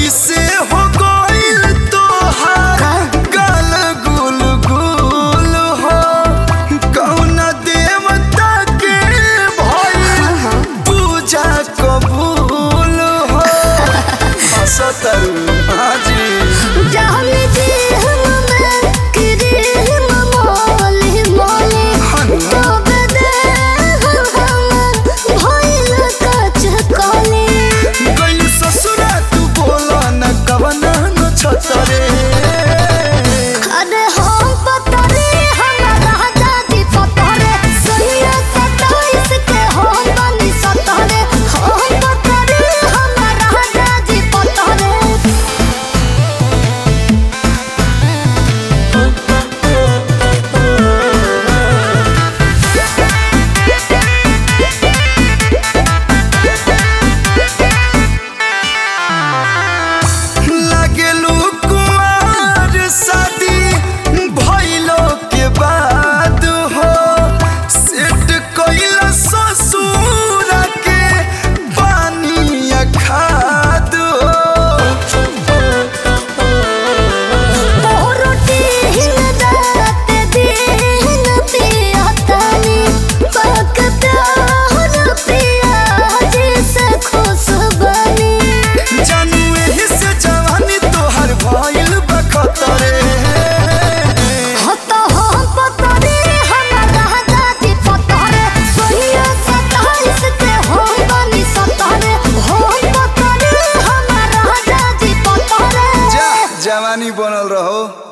कैसे हो गइल तोहार गाल गुल गुल हो कौना देवता के भइल पूजा कबूल हो हसतरू हाजी जाने दे हम मैं करे ममोले मोले तो बदे हम भइल कच कोले गइल ससुरा तू बोला न कवना न छतरे अरे हम पतरे हमारा दादी पतरे सैया सताइस के हम बनी सतरे हम पतरे हमारा दादी पतरे लागेलू कुमार शादी भइलो के बाद हो सेट कइल ससुर के पानी खाद हो रोटी हिन रात दिन पिया तानी पकता हर पिया जैसे खुशबनी जानू एही से जवानी तोहर भइल बखतरे हत हम पतरे हमारा दादी पतरे सोनिया सताइस के हम बनी सतरे हम पतरे हमारा दादी पतरे जा जवानी बनल रहो